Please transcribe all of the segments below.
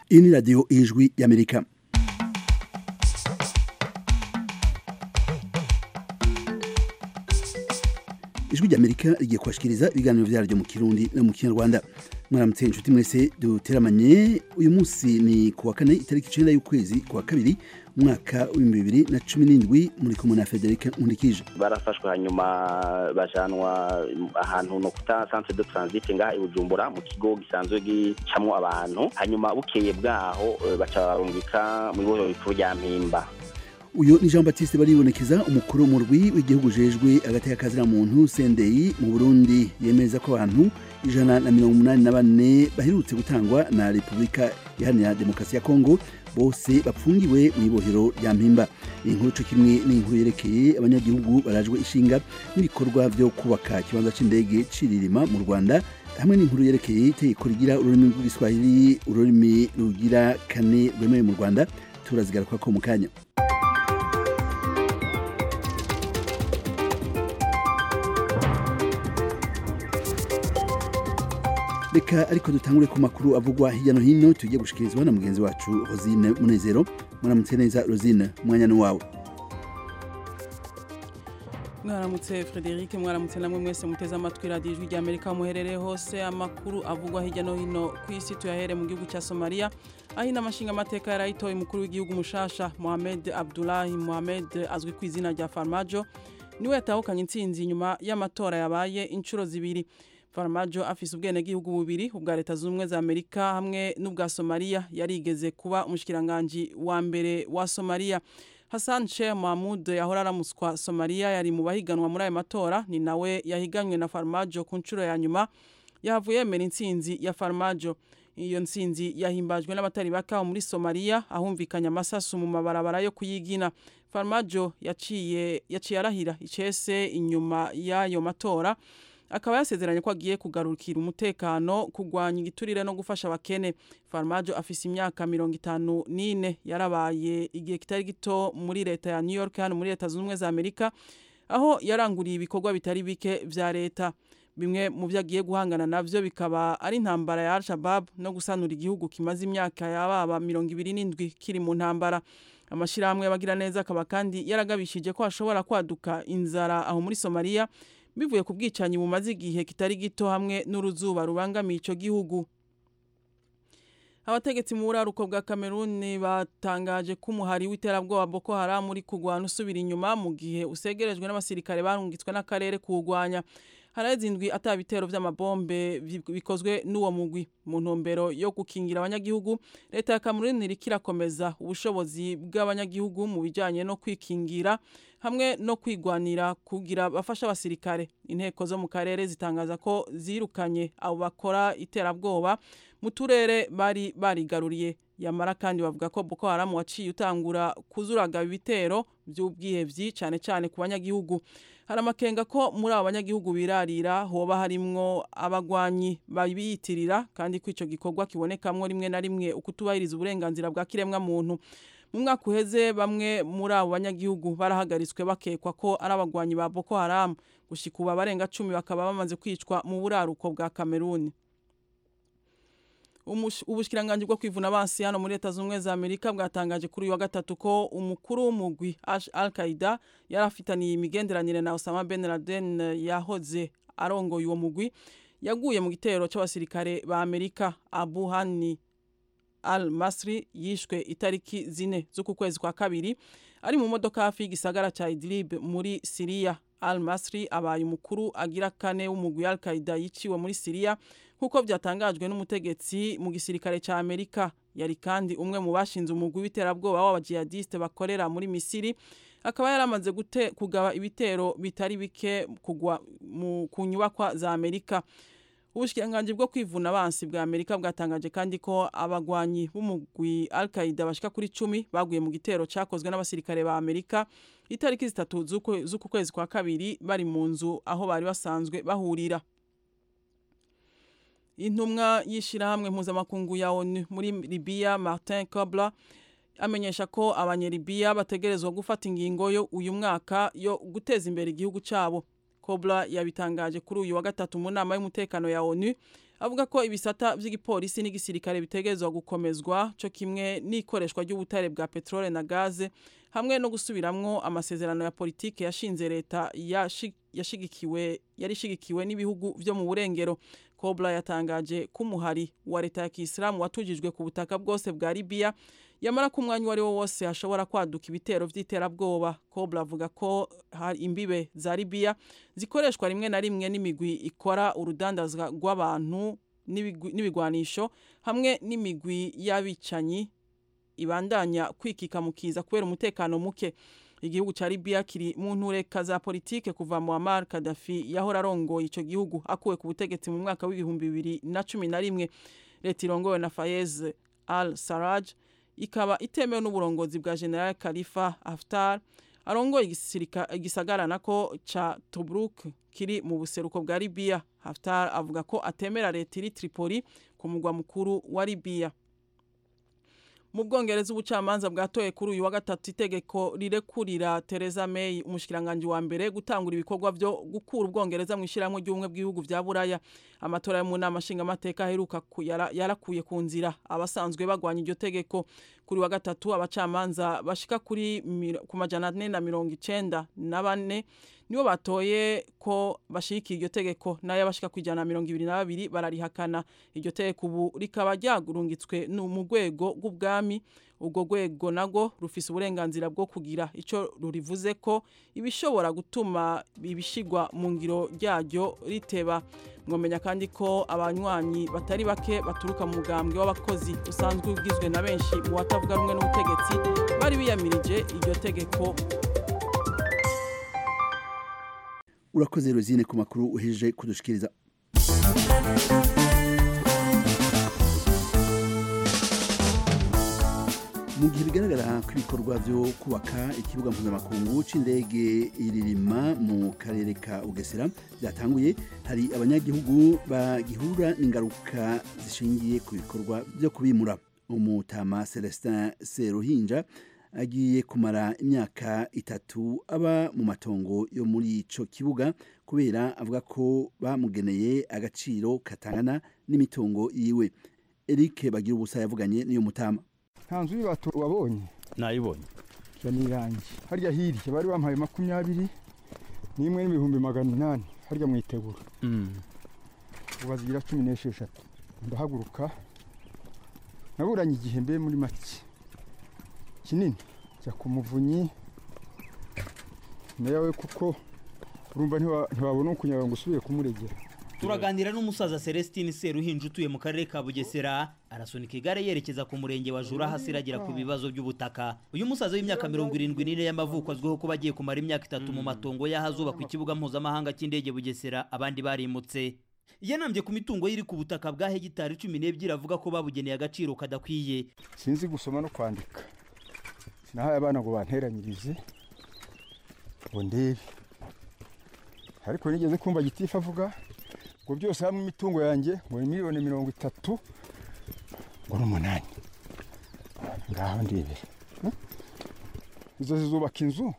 iyi ni radiyo ijwi y'amerika ijwi ry'amerika rigiye kubashikiriza ibiganiro vyaryo mu kirundi no mu kinyarwanda mwaramutse inshuti mwese duteramanye uyu munsi ni kuwa kane itariki icenda y'ukwezi kuwa kabiri umwaka w'ibihumbi bibiri na cumi n'indwi muri kumwe na frederic nkundikije barafashwe hanyuma bajanwa ahantu no kuta centre de transit ngaha i bujumbura mu kigo gisanzwe gicamwo abantu hanyuma bukeye bwaho baca barungika mu bibohero bikuru rya mpimba uyu ni jean baptiste baribonekeza umukuru w'umurwi w'igihugu ujejwe agateka kazira muntu sendeyi mu burundi yemeza ko abantu ijana na mirongo umunani na bane baherutse gutangwa na repubulika iharanira demokarasi ya kongo bose bapfungiwe mu ibohero rya mpimba iyi nkuru co kimwe n'inkuru yerekeye abanyagihugu barajwe ishinga n'ibikorwa vyo kubaka ikibanza c'indege ciririma mu rwanda hamwe n'inkuru yerekeye itegeko rigira ururimi rw'igiswahili ururimi rugira kane rwemewe mu rwanda turazigaruka ko mu kanya reka ariko dutangure ku makuru avugwa hirya no hino tugiye gushikirizwa na mugenzi wacu rosine munezero muramutse neza rosine umwanya ni wawe mwaramutse frederic mwaramutse namwe mwese muteze amatwi radiyo ijwi rya amerika muherereye hose amakuru avugwa hirya no hino ku isi tuyahere mu gihugu cya somaliya aho inama nshingamateka yarayitoye umukuru w'igihugu mushasha mohamed abdulahi mohamed azwi ku izina rya farmajo niwe yatahukanye intsinzi nyuma y'amatora yabaye inshuro zibiri farmajo afise ubwenegihugu bubiri ubwa leta zunze ubumwe za amerika hamwe n'ubwa somaliya yarigeze kuba umushikiranganji wa mbere wa somaliya hassan sheikh mahmud yahora aramuswa somaliya yari mu bahiganwa muri ayo matora ni nawe yahiganywe na farmajo ku nshuro ya nyuma yahavuye yemera intsinzi ya farmajo iyo ntsinzi yahimbajwe n'abatari bakaho muri somaliya ahumvikanye amasasu mu mabarabara yo kuyigina farmajo yaciye yaciye arahira icese inyuma y'ayo matora akaba yasezeranye ko agiye kugarukira umutekano kurwanya igiturire no gufasha abakene farmajo afise imyaka mirongo itanu n'ine yarabaye igihe kitari gito muri leta ya new york hano muri leta zunze ubumwe za amerika aho yaranguriye ibikorwa bitari bike vya leta bimwe mu byo agiye guhangana navyo bikaba ari intambara ya al-shabab no gusanura igihugu kimaze imyaka yababa mirongo ibiri n'indwi kiri mu ntambara amashirahamwe y'abagira neza akaba kandi yaragabishije ko hashobora kwaduka inzara aho muri somaliya bivuye ku bwicanyi bumaze igihe kitari gito hamwe n'uruzuba rubangamiye ico gihugu abategetsi mu buraruko bwa kameruni batangaje ko umuhari w'iterabwoba boko haram uri kugwana usubira inyuma mu gihe usegerejwe n'abasirikare barungitswe n'akarere kuwugwanya haraheze indwi ata bitero vy'amabombe bikozwe n'uwo mugwi mu ntumbero yo gukingira abanyagihugu leta ya kameruni iriko irakomeza ubushobozi bw'abanyagihugu mu bijanye no kwikingira hamwe no kwigwanira kugira bafasha abasirikare inteko zo mu karere zitangaza ko zirukanye abo bakora iterabwoba mu turere bari barigaruriye yamara kandi bavuga ko Boko Haram waciye utangura kuzuraga ibitero by'ubwihevyi cyane cyane ku banyagihugu hari amakenga ko muri abo banyagihugu birarira hoba harimwo abagwanyi babiyitirira kandi ko ico gikorwa kibonekamwo rimwe na rimwe ukutubahiriza uburenganzira bwa kiremwa muntu mu mwaka uheze bamwe muri abo banyagihugu barahagaritswe bakekwa ko ari abagwanyi ba Boko Haram gushika ubu abarenga cumi bakaba bamaze kwicwa mu buraruko bwa Kameruni ubushikiranganje bwo kwivuna abansi hano muri leta z'ubumwe za amerika bwatangaje kuri uyu wa gatatu ko umukuru w'umugwi al qaida yari afitaniye imigenderanire na osama ben laden yahoze arongoye uwo mugwi yaguye mu gitero c'abasirikare ba amerika abu hani al masri yishwe itariki zine z'uku kwezi kwa kabiri ari mu modoka hafi y'igisagara ca idlib muri siriya al masri abaye umukuru agira kane w'umugwi al qaida yiciwe muri siriya nk'uko byatangajwe n'umutegetsi mu gisirikare cya amerika yari kandi umwe mu bashinze umugwi w'iterabwoba w'abajihadiste bakorera muri misiri akaba yaramaze kugaba ibitero bitari bike kugwa ku nyubakwa za amerika ubushikiranganji bwo kwivuna abansi bwa amerika bwatangaje kandi ko abagwanyi b'umugwi al qaida bashika kuri cumi baguye mu gitero cyakozwe n'abasirikare ba amerika itariki zitatu z'uku kwezi kwa kabiri bari mu nzu aho bari basanzwe bahurira intumwa y'ishirahamwe mpuzamakungu ya onu muri libiya martin kobler amenyesha ko abanyelibiya bategerezwa gufata ingingo yo uyu mwaka yo guteza imbere igihugu cyabo kobler yabitangaje kuri uyu wa gatatu mu nama y'umutekano ya onu avuga ko ibisata vy'igipolisi n'igisirikare bitegerezwa gukomezwa co kimwe n'ikoreshwa ry'ubutare bwa petrole na gaze hamwe no gusubiramwo amasezerano ya politike yashinze leta yashigikiwe yari ishigikiwe n'ibihugu vyo mu burengero Kobla yatangaje ko umuhari wa leta ya Kisilamu watujijwe ku butaka bwose bwa Libya yamara ku mwanya wari wo wose hashobora kwaduka ibitero vy'iterabwoba Kobla avuga ko hari imbibe za Libya zikoreshwa rimwe na rimwe n'imigwi ikora urudandazwa rw'abantu n'ibigwanisho hamwe n'imigwi y'abicanyi ibandanya kwikika mu kiza kubera umutekano muke igihugu ca Libya kiri mu ntureka za politike kuva Muammar Gaddafi yahora arongoye ico gihugu akuwe ku butegetsi mu mwaka w'ibihumbi bibiri na cumi na rimwe leta irongowe na Fayez al-Sarraj ikaba itemewe n'uburongozi bwa General Khalifa Haftar arongoye igisagara nako ca Tobruk kiri mu buseruko bwa Libya Haftar avuga ko atemera leta iri Tripoli ku mugwa mukuru wa Libya mu bwongereza ubucamanza bwatoye kuri uyu wa gatatu itegeko rirekurira Theresa May umushikiranganje wa mbere gutangura ibikorwa byo gukura ubwongereza mu ishiramwe ry'ubumwe bw'ibihugu vya Buraya amatora yo mu nama nshingamateka aheruka yarakuye ku nzira abasanzwe bagwanya iryo tegeko kuri wa gatatu abacamanza bashika kuri ku majana ane na mirongo icenda na bane nibo batoye ko bashyigikiye iryo tegeko nayo abashika ku ijana na mirongo ibiri na babiri bararihakana iryo tegeko ubu rikaba ryagurungitswe mu rwego rw'ubwami ubwo rwego nago rufise uburenganzira bwo kugira icyo rurivuze ko ibishobora gutuma ibishigwa mu ngiro ryaryo riteba mwamenya kandi ko abanywanyi batari bake baturuka mu mugambwe w'abakozi usanzwe ugizwe na benshi mu batavuga rumwe n'ubutegetsi bari biyamirije iryo tegeko urakoze rozine ku makuru uhejeje kudushikiriza mu gihe bigaragara ko ibikorwa byo kubaka ikibuga mpuzamakungu c'indege iririma mu karere ka bugesera byatanguye hari abanyagihugu bagihura n'ingaruka zishingiye ku bikorwa byo kubimura umutama celestin seruhinja agiye kumara imyaka itatu aba mu matongo yo muri ico kibuga kubera avuga ko bamugeneye agaciro katangana n'imitungo yiwe Eric bagira ubusa yavuganye n'iyo mutama nta nzu y'ibatu wabonye nayibonye ya nirangi harya hirya bari bampaye makumyabiri n'imwe n'ibihumbi magana inani harya mu itegura ubu bazigira cumi n'esheshatu ndahaguruka naburanye igihe mbe muri make kinini jya ku muvunyi nawe kuko urumva ntiwabona ukunyaga ngo usubire kumuregera turaganira n'umusaza celestine seruhinja utuye mu karere ka bugesera arasunika igare yerekeza ku murenge wa jura hasi iragira ku bibazo by'ubutaka uyu musaza w'imyaka mirongo irindwi n'ine y'amavuko azwiho kuba agiye kumara imyaka itatu mu matongo y'ahazubakwa ikibuga mpuzamahanga cy'indege bugesera abandi barimutse yanambye ku mitungo iri ku butaka bwa hegitari cumi n'ebyiri avuga ko babugeneye agaciro kadakwiye sinzi gusoma no kwandika sinahaye abana ngo banteranyirize ngo ndebe ariko nigeze kumva gitifu avuga ngo byose hamwe imitungo yanjye ngo ni miliyoni mirongo itatu ngo n'umunani ngaho ndebere izo zizubaka inzu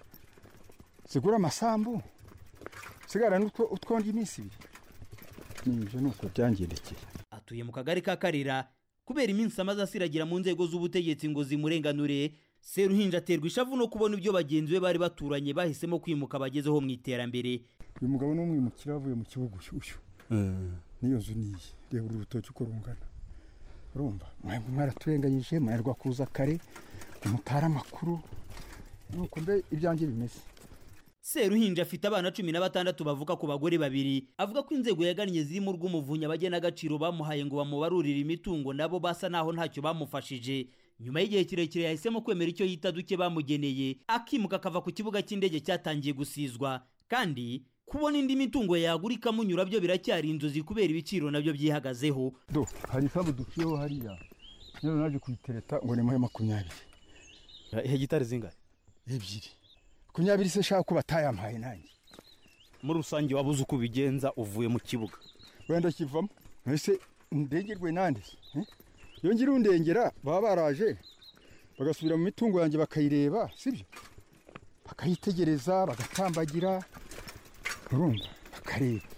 zigura amasambu sigara utwondi iminsi ibiri nibyo ni uko byangendekeye atuye mu kagari ka karira kubera iminsi amaze asiragira mu nzego z'ubutegetsi ngo zimurenganure seruhinja aterwa ishavu no kubona ibyo bagenzi be bari baturanye bahisemo kwimuka bagezeho mu iterambere uyu mugabo ni umwimukira avuye mu kibuga ushyushyu n'iyo nzu niyi reba uru rutoki uko rungana urumva mwaraturenganyije mwarwa kuza kare umutara amakuru nuko mbe ibyanjye bimeze seruhinja afite abana cumi na batandatu bavuka ku bagore babiri avuga ko inzego yagannye zirimo urw'umuvunyi abagenagaciro bamuhaye ngo bamubarurire imitungo nabo basa naho ntacyo bamufashije nyuma y'igihe kirekire yahisemo kwemera icyo yita duke bamugeneye akimuka akava ku kibuga cy'indege cyatangiye gusizwa kandi kubona indi mitungo yagura ikamunyura byo biracyari inzozi kubera ibiciro nabyo byihagazeho do hari isambu duciyeho hariya rero naje kuyitereta ngo ni muri makumyabiri hegitari zingahe ebyiri makumyabiri se shaka ko batayampaye nanjye muri rusange wabuze uko ubigenza uvuye mu kibuga wenda kivamo ese ndengerwe nande iyo ngira undengera baba baraje bagasubira mu mitungo yanjye bakayireba sibyo bakayitegereza bagatambagira urumva bakareba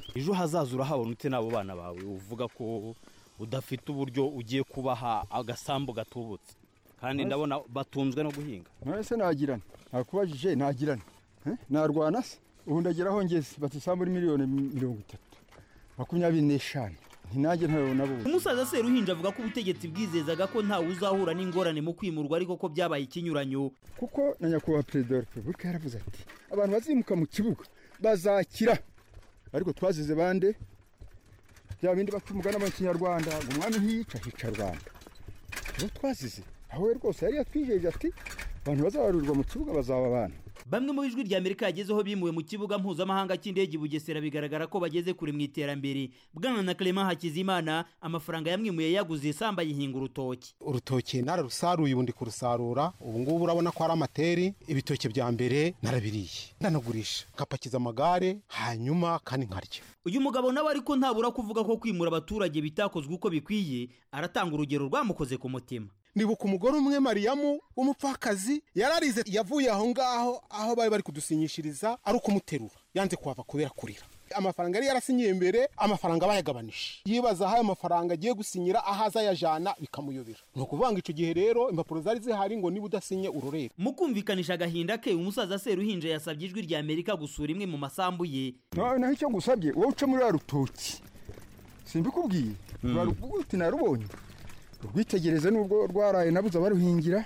ejo hazaza urahabona ute n'abo bana bawe uvuga ko udafite uburyo ugiye kubaha agasambu gatubutse kandi ndabona batunzwe no guhinga none se nagirana nakubajije nagirana Eh? narwana se ubu ndagera aho ngeze bati isambu ni miliyoni mirongo itatu makumyabiri n'eshanu ntinajye ntabona bo umusaza seruhinja avuga ko ubutegetsi bwizezaga ko ntawe uzahura n'ingorane mu kwimurwa ariko ko byabaye ikinyuranyo kuko na nyakubahwa perezida wa repubulika yaravuze ati abantu bazimuka mu kibuga bazakira ariko twazize bande bya bindi baca umugani mu kinyarwanda ngo umwami ntiyica hica rwanda uwo twazize aho we rwose yari yatwijeje ati abantu bazabarurirwa mu kibuga bazaba abana bamwe mu ijwi rya amerika yagezeho bimuwe mu kibuga mpuzamahanga cy'indege i bugesera bigaragara ko bageze kure mu iterambere bwana na clement hakizimana amafaranga yamwimuye yaguze isambu ayihinga urutoki urutoki nararusaruye ubu ndi kurusarura ubu ngubu urabona ko ari amateri ibitoki bya mbere narabiriye ndanagurisha ngapakiza amagare hanyuma kandi nkarya uyu mugabo nawe ariko ntabura kuvuga ko kwimura abaturage bitakozwe uko bikwiye aratanga urugero rwamukoze ku mutima nibuka umugore umwe mariyamu w'umupfakazi yararize yavuye aho ngaho aho bari bari kudusinyishiriza ari ukumuterura yanze kuhava kubera kurira amafaranga yari yarasinyiye mbere amafaranga bayagabanije yibaza aho ayo mafaranga agiye gusinyira aho azayajana bikamuyobera ni ukuvuga ngo icyo gihe rero impapuro zari zihari ngo niba udasinye urorere mu kumvikanisha agahinda ke umusaza seruhinja yasabye ijwi rya amerika gusura imwe mu masambu ye nawe naho icyo ngusabye wowe uca muri ruriya rutoki simbikubwiye ruraruvuga uti narubonye urwitegereze nubwo rwaraye nabuze abaruhingira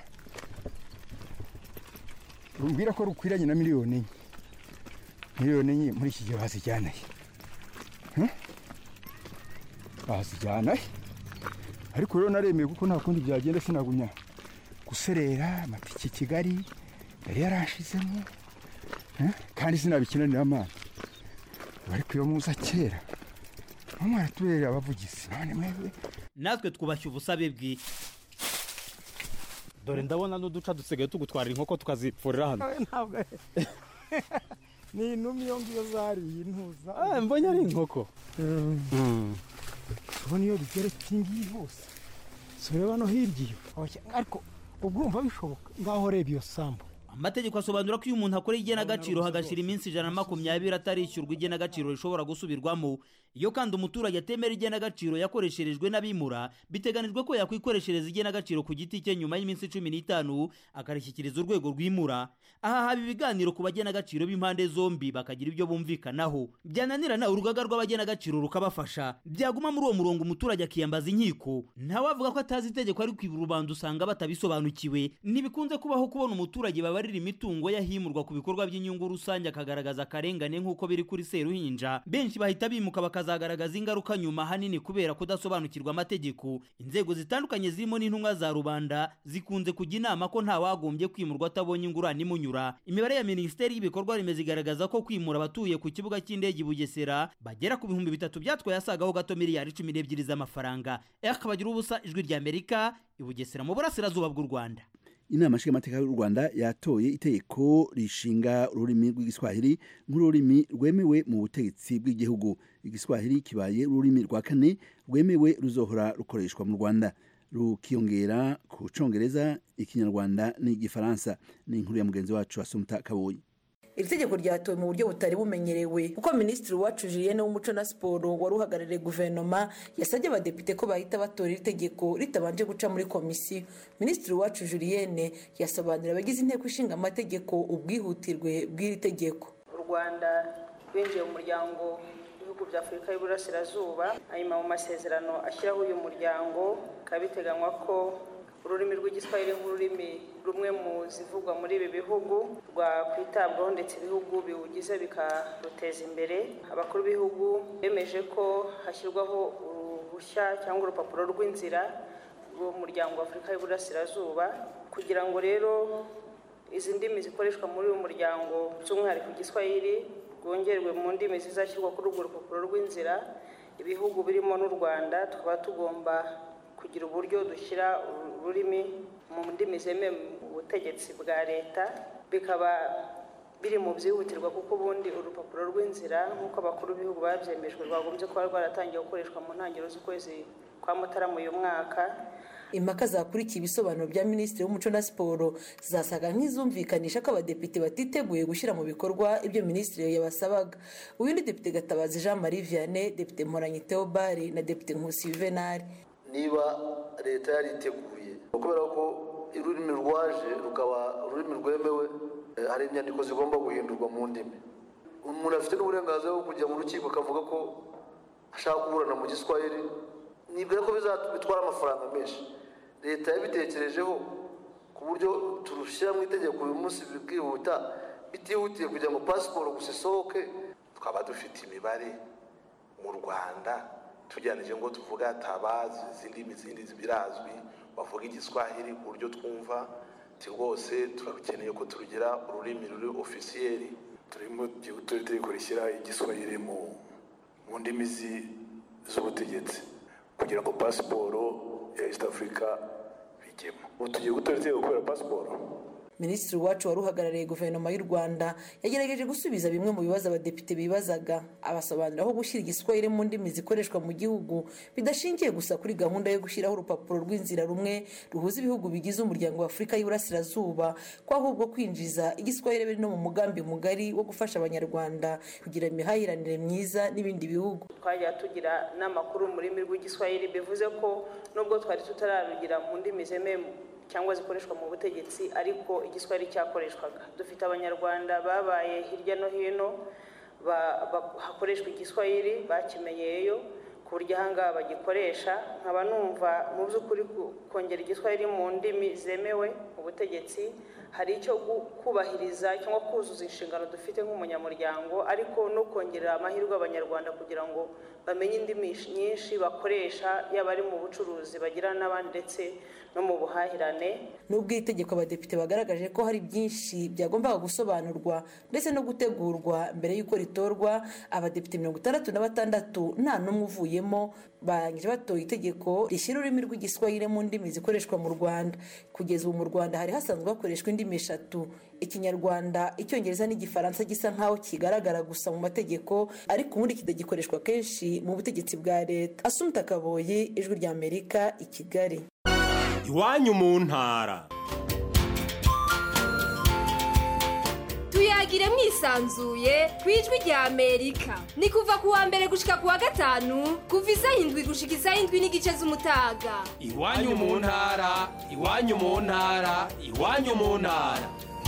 rumbwira ko rukwiranye na miliyoni enye miliyoni enye muri iki gihe bazijyana he Hmm? bazijyana he ariko rero naremeye kuko nta kundi byagenda sinagumya guserera amatike i kigali yari yarashizemo Eh? kandi sinabikinanira amazi ariko iyo muza kera mama aratubereye abavugizi none mwebwe natwe twubashye ubusabe bwe dore ndabona n'uduca dusigaye tugutwarira inkoko tukazipfurira hano ntabwo ni inuma iyo ngiyo zariye intuza Ah, mbonye ari inkoko ubona iyo bigeretse iyi ngiyi hose si ureba no hirya iyo Oya, ariko ubwo urumva bishoboka ngaho reba iyo sambu amategeko asobanura ko iyo umuntu akora igenagaciro hagashira iminsi ijana na makumyabiri atarishyurwa igenagaciro rishobora gusubirwamo iyo kandi umuturage atemera igenagaciro yakoresherejwe n'abimura biteganijwe ko yakwikoreshereza igenagaciro ku giti cye nyuma y'iminsi cumi n'itanu akarishyikiriza urwego rwimura aha haba ibiganiro ku bagenagaciro b'impande zombi bakagira ibyo bumvikanaho byananirana urugaga rw'abagenagaciro rukabafasha byaguma muri uwo murongo umuturage akiyambaza inkiko ntawavuga ko atazi itegeko ariko ibi rubanda usanga batabisobanukiwe ntibikunze kubaho kubona umuturage babarira imitungo yahimurwa ku bikorwa by'inyungu rusange akagaragaza akarengane nk'uko biri kuri seruhinja benshi bahita bimuka bakazagaragaza ingaruka nyuma ahanini kubera kudasobanukirwa amategeko inzego zitandukanye zirimo n'intumwa za rubanda zikunze kujya inama ko ntawagombye kwimurwa atabonye ingurane imunyura imibare ya minisiteri y'ibikorwa remezo igaragaza ko kwimura abatuye ku kibuga cy'indege i bugesera bagera ku bihumbi bitatu byatwaye asagaho gato miliyari cumi n'ebyiri z'amafaranga bagira ubusa ijwi rya amerika i bugesera mu burasirazuba bw'u rwanda inama nshingamateka y'u rwanda yatoye itegeko rishinga ururimi rw'igiswahili nk'ururimi rwemewe mu butegetsi bw'igihugu igiswahili kibaye ururimi rwa kane rwemewe ruzohora rukoreshwa mu rwanda rukiyongera ku congereza ikinyarwanda n'igifaransa ni inkuru ya mugenzi wacu asumuta kaboyi iri tegeko ryatowe mu buryo butari bumenyerewe kuko minisitiri wacu julienne w'umuco na siporo wari uhagarariye guverinoma yasabye abadepite ko bahita batora iri tegeko ritabanje guca muri komisiyo minisitiri wacu julienne yasobanurira abagize inteko ishinga amategeko ubwihutirwe bw'iri tegeko u rwanda rwinjiye mu muryango w'ibihugu bya afurika y'uburasirazuba hanyuma mu masezerano ashyiraho uyu muryango bikaba biteganywa ko ururimi rw'igiswahili nk'ururimi rumwe mu zivugwa muri ibi bihugu rwakwitabwaho ndetse ibihugu biwugize bikaruteza imbere abakuru b'ibihugu bemeje ko hashyirwaho uruhushya cyangwa urupapuro rw'inzira rw'umuryango wa afurika y'uburasirazuba kugira ngo rero izi ndimi zikoreshwa muri uyu muryango by'umwihariko igiswahili rwongerwe mu ndimi zizashyirwa kuri urwo rupapuro rw'inzira ibihugu birimo n'u rwanda tukaba tugomba kugira uburyo dushyira ururimi mu ndimi zemewe mu butegetsi bwa leta bikaba biri mu byihutirwa kuko ubundi urupapuro rw'inzira nk'uko abakuru b'ibihugu babyemejwe rwagombye kuba rwaratangiye gukoreshwa mu ntangiriro z'ukwezi kwa mutarama uyu mwaka impaka zakurikiye ibisobanuro bya minisitiri w'umuco na siporo zasaga nk'izumvikanisha ko abadepite batiteguye gushyira mu bikorwa ibyo minisitiri yabasabaga uyu ni depite gatabazi jean marie vianney depite mporanyi theobald na depite nkusi juvenal niba leta yariteguye kubera ko ururimi rwaje rukaba ururimi rwemewe hari inyandiko zigomba guhindurwa mu ndimi umuntu afite n'uburenganzira bwo kujya mu rukiko akavuga ko ashaka kuburana mu giswahili nibwira ko bitwara amafaranga menshi leta yabitekerejeho ku buryo turushyira mu itegeko uyu munsi bwihuta bitihutiye kugira ngo pasiporo gusa isohoke twaba dufite imibare mu rwanda tugereranije ngo tuvuga tabazi izindi zindi birazwi bavuga igiswahili ku buryo twumva ti rwose turakeneye ko turugira ururimi ruri ofisiyeri turimo turi kurishyira igiswahili mu mu ndimi z'ubutegetsi kugira ngo pasiporo ya east africa bijyemo ubu tugiye gutora itegeko kubera pasiporo minisitiri wacu wari uhagarariye guverinoma y'u rwanda yagerageje gusubiza bimwe mu bibazo abadepite bibazaga abasobanurira aho gushyira igiswahili mu ndimi zikoreshwa mu gihugu bidashingiye gusa kuri gahunda yo gushyiraho urupapuro rw'inzira rumwe ruhuza ibihugu bigize umuryango wa afurika y'iburasirazuba ko ahubwo kwinjiza igiswahili biri no mu mugambi mugari wo gufasha abanyarwanda kugira imihahiranire myiza n'ibindi bihugu twajya tugira n'amakuru mu rurimi rw'igiswahili bivuze ko nubwo twari tutararugira mu ndimi zemewe cyangwa zikoreshwa mu butegetsi ariko igiswahili cyakoreshwaga dufite abanyarwanda babaye hirya no hino hakoreshwa igiswahili bakimenyeyeyo ku buryo ahangaha bagikoresha nkaba numva mu by'ukuri kongera igiswahili mu ndimi zemewe mu butegetsi hari icyo kubahiriza cyangwa kuzuza inshingano dufite nk'umunyamuryango ariko no kongerera amahirwe abanyarwanda kugira ngo bamenye indimi nyinshi bakoresha yaba ari mu bucuruzi bagirana n'abandi ndetse no mu buhahirane nubwo iri tegeko abadepite bagaragaje ko hari byinshi byagombaga gusobanurwa ndetse no gutegurwa mbere y'uko ritorwa abadepite mirongo itandatu na batandatu nta n'umwe uvuyemo barangije batoye itegeko rishyira ururimi rw'igiswahili mu ndimi zikoreshwa mu rwanda kugeza ubu mu rwanda hari hasanzwe hakoreshwa indimi eshatu ikinyarwanda icyongereza n'igifaransa gisa nk'aho kigaragara gusa mu mategeko ariko ubundi kidagikoreshwa kenshi mu butegetsi bwa leta asumta kaboye ijwi ry'amerika i kigali iwanyu mu ntara tuyagire mwisanzuye ku ijwi rya amerika ni kuva ku wa mbere gushika ku wa gatanu kuva isaha indwi gushika isaha indwi n'igice z'umutaga iwanyu mu ntara iwanyu mu ntara iwanyu mu ntara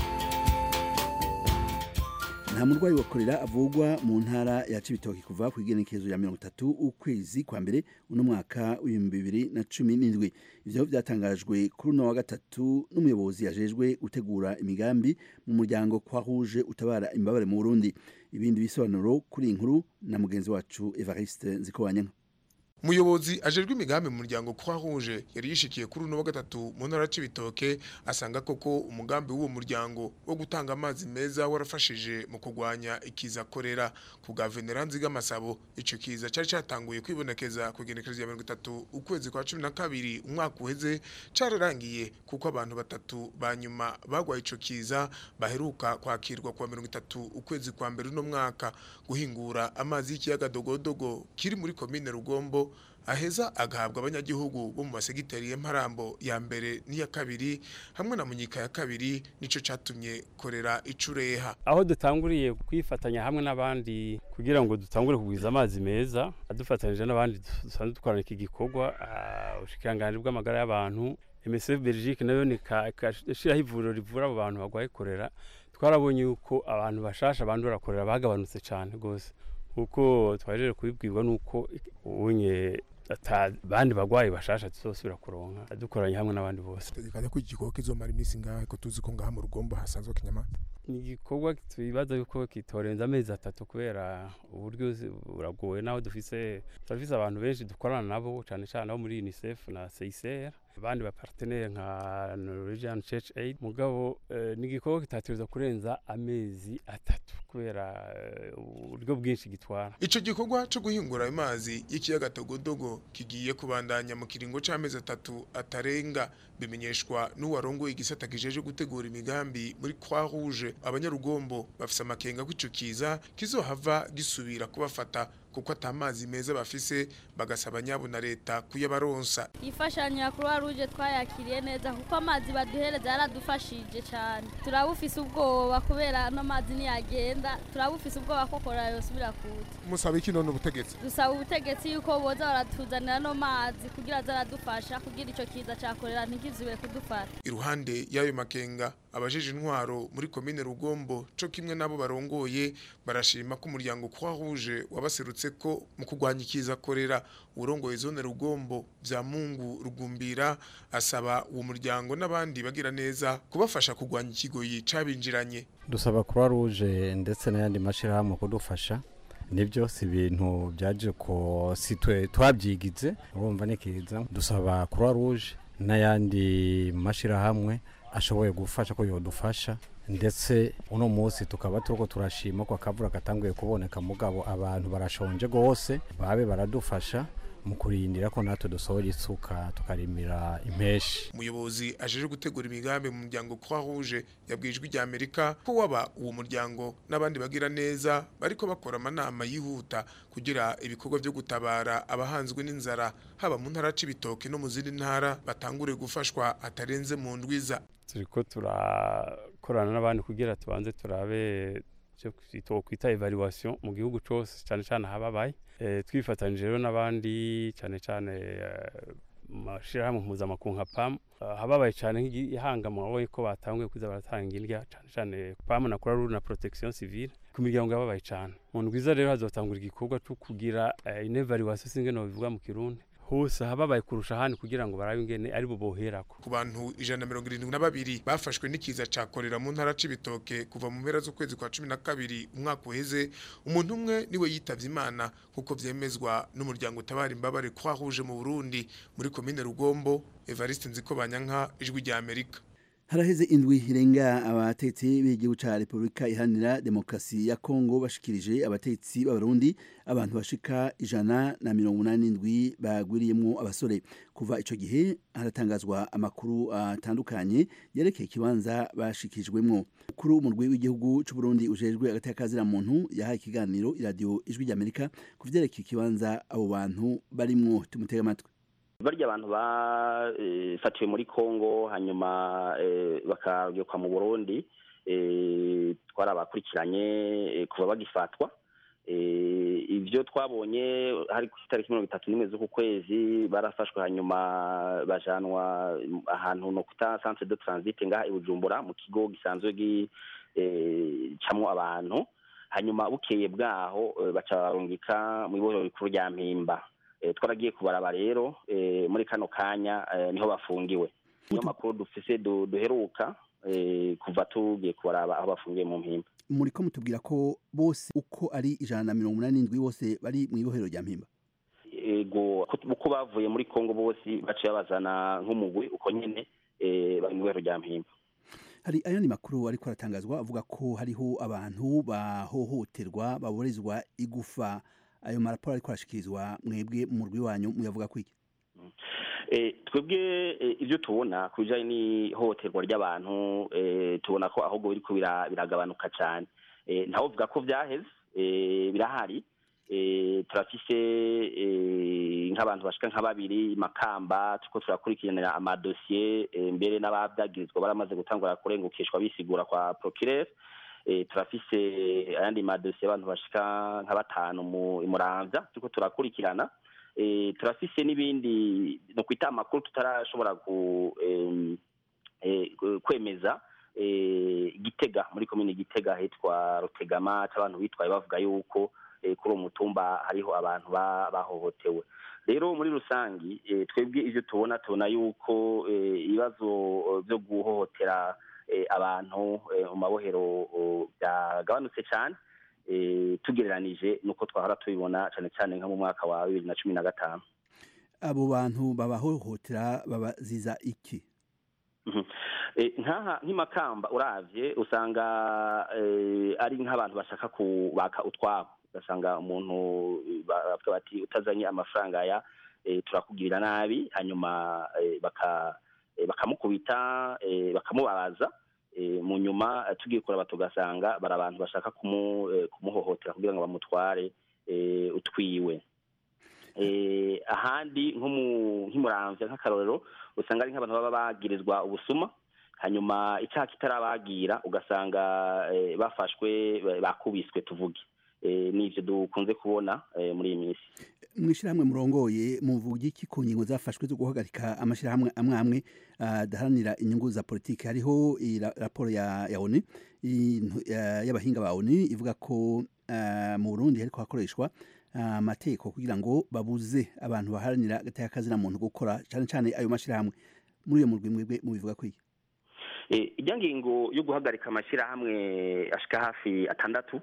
nta murwayi wa korera avugwa mu ntara ya cibitoki kuva ku igenekerezo ya mirongo itatu ukwezi kwa mbere uno mwaka w'ibihumbi bibiri na cumi n'indwi ivyo byatangajwe kuri uno wa gatatu n'umuyobozi yajejwe gutegura imigambi mu muryango kwa rouge utabara imbabare mu burundi ibindi bisobanuro kuri iyi nkuru na mugenzi wacu evariste nzikowanyanka umuyobozi ajejwe imigambi mu muryango kwa rouge yari yishikiye kuri uno wa gatatu mu ntara c'ibitoke asanga koko umugambi w'uwo muryango wo gutanga amazi meza warafashije mu kurwanya ikiza korera ku bwa veneranzi bw'amasabo ico kiza cari catanguye kwibonekeza ku igenekerezo ya mirongo itatu ukwezi kwa cumi na kabiri umwaka uheze cararangiye kuko abantu batatu ba nyuma bagwaye ico kiza baheruka kwakirwa kwa mirongo itatu ukwezi kwa mbere uno mwaka guhingura amazi y'ikiyaga dogodogo kiri muri komine rugombo aheza agahabwa abanyagihugu bo mu masegiteri y'Imparambo ya mbere n'iya kabiri hamwe na Munyika ya kabiri nico catumye korera icureha aho dutanguriye kwifatanya hamwe n'abandi kugira ngo dutangure kugwiza amazi meza adufatanyije n'abandi dusanzwe dukorana iki gikorwa ubushikiranganje bw'amagara y'abantu MSF Belgique nayo ni kashiraho ivuriro rivura abo bantu bagwaye korera twarabonye yuko abantu bashasha bandura korera bagabanutse cyane gose kuko twajeje kubibwirwa nuko unye bandi bagwayi bashasha tuzosubira kuronka dukoranye hamwe n'abandi bose tegekanya ko igikorwa kizomara iminsi ngahe ko tuzi ko ngaha mu rugombo hasanzwe kinyamata ni igikorwa twibaza yuko kitorenza amezi atatu kubera uburyo buragoye naho dufise turafise abantu benshi dukorana nabo cyane cyane abo muri UNICEF na CICR abandi ba partenaire nka Norwegian Church Aid mugabo eh, ni igikorwa kitategerezwa kurenza amezi atatu kubera uburyo bwinshi gitwara ico gikorwa cyo guhingura amazi y'ikiyaga Togodogo kigiye kubandanya mu kiringo c'amezi atatu atarenga bimenyeshwa n'uwarongoye igisata kijeje gutegura imigambi muri Croix Rouge abanyarugombo bafise amakenga kw'ico kiza kizohava gisubira kubafata kuko atamazi meza bafise bagasaba nyabo na leta kuyabaronsa imfashanyo ya croix rouge twayakiriye neza kuko amazi baduhereza yaradufashije cyane turabufise ubwoba kubera ano mazi niyagenda turabufise ubwoba ko korora yosubira kuza musaba iki none ubutegetsi dusaba ubutegetsi yuko boza baratuzanira ano mazi kugira azaradufasha kugira ico kiza ca korera ntikizubire kudufata iruhande y'ayo makenga abajeje intwaro muri komine rugombo co kimwe nabo barongoye barashima ko umuryango croix rouge wabaserutse ko mu kurwanya ikiza korera urongoye zone rugombo vya mungu rugumbira asaba uwo muryango n'abandi bagira neza kubafasha kurwanya ikigoyi cabinjiranye dusaba croix rouge ndetse n'ayandi mashirahamwe kudufasha nibyo si ibintu byaje ko si twe twabyigize urumva ni kiza dusaba croix rouge n'ayandi mashirahamwe ashoboye gufasha ko yodufasha ndetse uno munsi tukaba turiko turashima ko akavura katanguye kuboneka mugabo abantu barashonje gose babe baradufasha mu kurindira ko natwe dusohora isuka tukarimira impeshi umuyobozi ajeje gutegura imigambi mu muryango croix rouge yabwijwe rya amerika ko waba uwo muryango n'abandi bagira neza bariko bakora amanama yihuta kugira ibikorwa byo gutabara abahanzwe n'inzara haba mu ntara c'ibitoke no mu zindi ntara batangure gufashwa atarenze mu ndwiza turiko turakorana n'abandi kugira tubanze turabe icyo kwita evaluation mu gihugu cyose cyane cyane ahababaye twifatanyije rero n'abandi cyane cyane mashyirahamwe mpuzamakungu nka pamu hababaye cyane nk'igihanga mwaboye ko batanguye kuza baratanga indya cyane cyane pamu na croix na protection civile ku miryango yababaye cyane mu ndwiza rero hazotangura igikorwa cyo kugira une evaluation singene bivuga mu kirundi hose hababaye kurusha ahandi kugira ngo barabe ingene ari bo boherako ku bantu ijana na mirongo irindwi na babiri bafashwe n'ikiza ca korera mu ntara c'ibitoke kuva mu mpera z'ukwezi kwa cumi na kabiri umwaka uheze umuntu umwe niwe yitavye imana kuko vyemezwa n'umuryango utabara imbabare croix rouge mu burundi muri komine rugombo evariste nzikobanyanka ijwi rya amerika haraheze indwi irenga abatetsi b'igihugu ca Republika Iharanira Demokarasi ya Kongo bashikirije abatetsi b'abarundi abantu bashika ijana na mirongo umunani n'indwi bagwiriyemwo abasore kuva ico gihe haratangazwa amakuru atandukanye yerekeye ikibanza bashikijwemwo kuri umurwi w'igihugu c'u Burundi ujejwe agateka muntu yahaye ikiganiro iradiyo ijwi ry'Amerika ku vyerekeye ikibanza abo bantu barimwo tumutega amatwi barya abantu bafatiwe muri congo hanyuma bakagekwa mu burundi twarabakurikiranye kuva bagifatwa ibyo twabonye hari ku itariki mirongo itatu n'imwe z'uku kwezi barafashwe hanyuma bajanwa ahantu no kuta centre de transit ngaha i bujumbura mu kigo gisanzwe gicamwo abantu hanyuma bukeye bwaho baca barungika mu ibohero rikuru rya mpimba twaragiye kubaraba rero muri kano kanya niho bafungiwe niyo makuru dufise duheruka kuva tugiye kubaraba aho bafungiye mu mpimba muri ko mutubwira ko bose uko ari ijana na mirongo umunani n'indwi bose bari mu ibohero rya mpimba ego uko bavuye muri kongo bose baciye babazana nk'umugwi uko nyine bari mu ibohero rya mpimba hari ayandi makuru ariko aratangazwa avuga ko hariho abantu bahohoterwa baborezwa igufa ayo maraporo ariko arashikirizwa mwebwe mu rwi wanyu muyavuga kwiki twebwe ibyo tubona ku bijyanye n'ihohoterwa ry'abantu tubona ko ahubwo biriko biragabanuka cyane ntawe uvuga ko byaheze birahari turafise nk'abantu bashika nka babiri makamba turiko turakurikiranira amadosiye mbere n'ababyagirizwa baramaze gutangura kurengukishwa bisigura kwa procureur turafise ayandi madosiye abantu bashika nka batanu mu muramvya turiko turakurikirana turafise n'ibindi no kwita amakuru tutarashobora kwemeza gitega muri komine gitega hitwa rutegama abantu bitwaye bavuga yuko kuri uwo mutumba hariho abantu bahohotewe rero muri rusangi twebwe ivyo tubona tubona yuko ibibazo vyo guhohotera abantu mu mabohero byagabanutse cyane tugereranije nuko twahora tubibona cyane cyane nko mu mwaka wa bibiri na cumi na gatanu abo bantu babahohotera babaziza iki nkaha nk'imakamba uravye usanga ari nk'abantu bashaka kubaka utwabo ugasanga umuntu bavuga bati utazanye amafaranga ya turakugirira nabi hanyuma bakamukubita bakamubabaza mu nyuma tugiye kuraba tugasanga bari abantu bashaka kumuhohotera kugira ngo bamutware eh, utwiwe eh, ahandi nko mu nk'imuramvya nk'akarorero usanga ari nk'abantu baba bagirizwa ubusuma hanyuma icyaha kitarabagira ugasanga eh, bafashwe ba- bakubiswe tuvuge eh, nivyo dukunze kubona eh, muri iyi minsi mwishirahamwe murongoye muvuga iki ku ngingo zafashwe zo guhagarika amashirahamwe amwe amwe adaharanira inyungu za politiki hariho iyi ra- raporo ya ya ONU intu- ya- y'abahinga ba ONU ivuga ko ah, mu Burundi hariko hakoreshwa ah, amategeko kugira ngo babuze abantu baharanira agateka kazina muntu gukora cane cane ayo mashirahamwe muri iyo murwi mwebwe mubivuga ko iki Eh, ijya ngingo yo guhagarika amashyirahamwe ashika hafi atandatu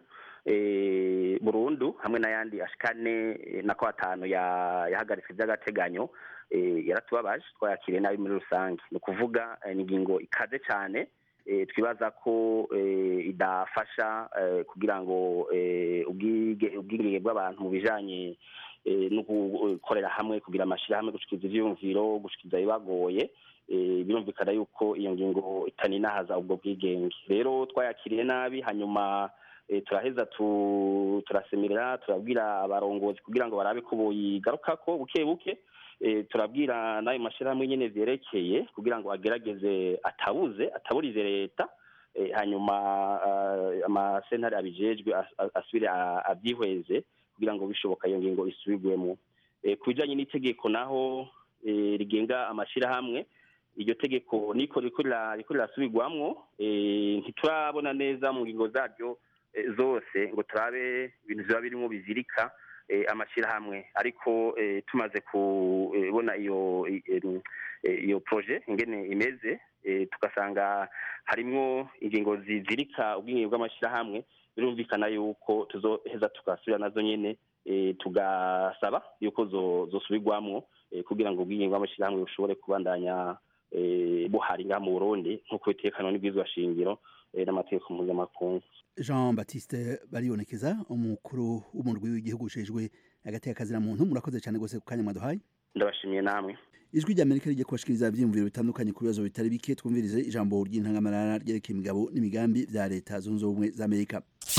eh, burundu hamwe n'ayandi ashika ane eh, nako atanu ya- yahagaritswe by'agateganyo eh, yaratubabaje twayakiriye nabi muri rusange ni ukuvuga eh, ni ingingo ikaze cyane eh, twibaza ko eh, idafasha eh, kugira ngo eh, ubwige- ubwigenge bw'abantu mu bijanye eh, no gukorera hamwe kugira amashyirahamwe gushikiza ivyiyumviro gushikiza ibibagoye eh, birumvikana yuko iyo ngingo itaninahaza ubwo bwigenge rero twayakiriye nabi hanyuma eh, turaheza tu- turasemerera turabwira abarongozi kugira ngo barabe ko boyigarukako buke buke eh, turabwira n'ayo mashyirahamwe nyene vyerekeye kugira ngo agerageze atabuze ataburize leta eh, hanyuma ah, amasentare abijejwe as- as- asubire a- avyihweze kugira ngo bishoboka iyo ngingo isubirwemo Eh, ku bijanye n'itegeko naho eh, rigenga amashirahamwe iryo tegeko niko riko rira- riko rirasubirwamwo eh, ntiturabona neza mu ngingo zaryo eh, zose ngo turabe ibintu biba birimwo bizirika eh, amashirahamwe ariko eh, tumaze kubona iyo i- em, eh, iyo proje ingene imeze eh, tugasanga harimwo ingingo zizirika ubwinge bw'amashirahamwe birumvikana yuko tuzoheza tugasubira nazo nyene eh, tugasaba yuko zo- zosubirwamwo eh, kugira ngo ubwinge bw'amashirahamwe bushobore kubandanya eh, buhari ngaha mu burundi nk'uko bitekanwa n'ibwirizwa shingiro eh, n'amategeko mpuzamakungu Jean Baptiste baribonekeza umukuru w'umurwi w'igihugu ujejwe agateka kazina muntu murakoze cyane gose ku kanya mwaduhaye ndabashimiye namwe ijwi rya Amerika rijya kubashikiriza ivyiyumviro bitandukanye ku bibazo bitari bike twumvirize ijambo ry'intangamarara ryerekeye imigabo n'imigambi vya leta zunze ubumwe za Amerika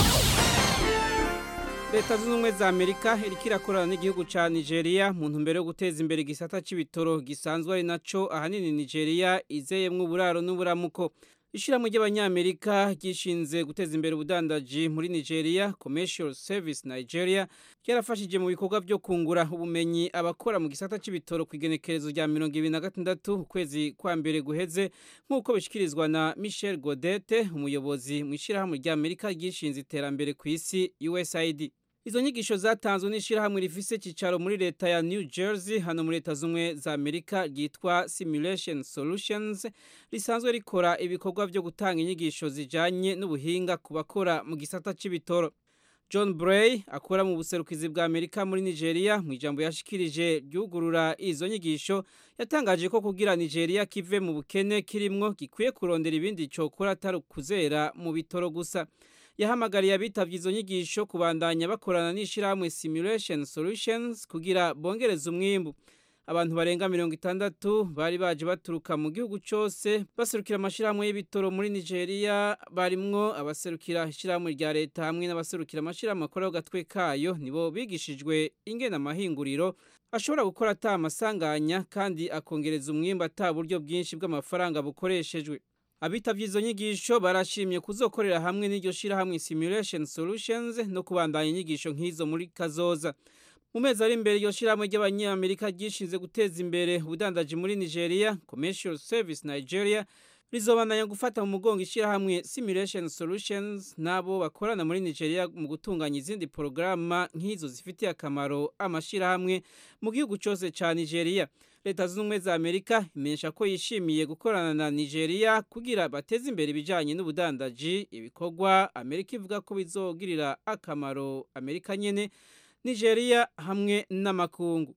leta zunze ubumwe za amerika iriko irakorana n'igihugu ca nigeria mu ntumbero yo guteza imbere igisata c'ibitoro gisanzwe ari naco ahanini nigeria izeyemwo uburaro n'uburamuko ishirahamwe ry'abanyamerika ryishinze guteza imbere ubudandaji muri nigeria commercial service nigeria ryarafashije mu bikorwa vyo kungura ubumenyi abakora mu gisata c'ibitoro ku igenekerezo rya mirongo ibiri na gatandatu ukwezi kwa mbere guheze nk'uko bishikirizwa na michel godete umuyobozi mu ishirahamwe ry'amerika ryishinze iterambere ku isi usaid Izo nyigisho zatanzwe n'ishirahamwe rifise cicaro muri leta ya New Jersey hano muri leta zumwe za Amerika ryitwa Simulation Solutions risanzwe rikora ibikorwa vyo gutanga inyigisho zijanye n'ubuhinga ku bakora mu gisata c'ibitoro. John Bray akora mu buserukizi bwa Amerika muri Nigeria mu ijambo yashikirije ryugurura izo nyigisho yatangaje ko kugira Nigeria kive mu bukene kirimwo gikwiye kurondera ibindi cokora atari kuzera mu bitoro gusa. yahamagariye abitavye izo nyigisho kubandanya bakorana n'ishirahamwe Simulation Solutions kugira bongereze umwimbu abantu barenga mirongo itandatu bari baje baturuka mu gihugu cose baserukira amashirahamwe y'ibitoro muri Nigeria barimwo abaserukira ishirahamwe rya leta hamwe n'abaserukira amashirahamwe akora gatwe kayo nibo bigishijwe ingena amahinguriro ashobora gukora ata amasanganya kandi akongereza umwimbu ata buryo bwinshi bw'amafaranga bukoreshejwe abitavye izo nyigisho barashimye kuzokorera hamwe n'iryo shirahamwe Simulation Solutions no kubandanya inyigisho nk'izo muri kazoza mu mezi ari imbere iryo shirahamwe ry'abanyamerika ryishinze guteza imbere ubudandaji muri Nigeria Commercial Service Nigeria rizobandanya gufata mu mugongo ishirahamwe Simulation Solutions nabo bakorana muri Nigeria mu gutunganya izindi porogaramu nk'izo zifitiye akamaro amashirahamwe mu gihugu cyose ca Nigeria leta zunze ubumwe za amerika imenyesha ko yishimiye gukorana na nigeria kugira bateze imbere ibijyanye n'ubudandaji ibikorwa amerika ivuga ko bizogirira akamaro amerika nyine nigeria hamwe n'amakungu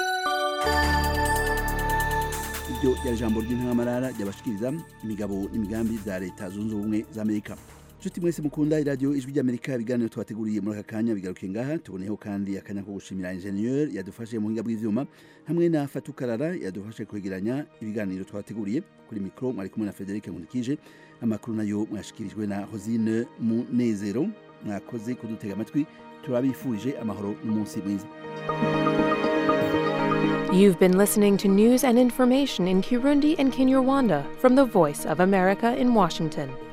iryo ryari ijambo ry'intangamarara ryabashikiriza imigabo n'imigambi bya leta zunze ubumwe za amerika nshuti mwese mukunda iradiyo ijwi ry'amerika ibiganiro twateguriye muri aka kanya bigarukiye ngaha tuboneyeho kandi akanya ko gushimira injeniyeri yadufashe mu buhinga bw'ivyuma hamwe na fatukarara yadufashe kwegeranya ibiganiro twateguriye kuri mikoro mwari kumwe na frederic nkunikije amakuru nayo mwashikirijwe na hosine munezero mwakoze kudutega amatwi turabifurije amahoro n'umunsi mwiza You've been listening to news and information in Kirundi and Kinyarwanda from the Voice of America in Washington.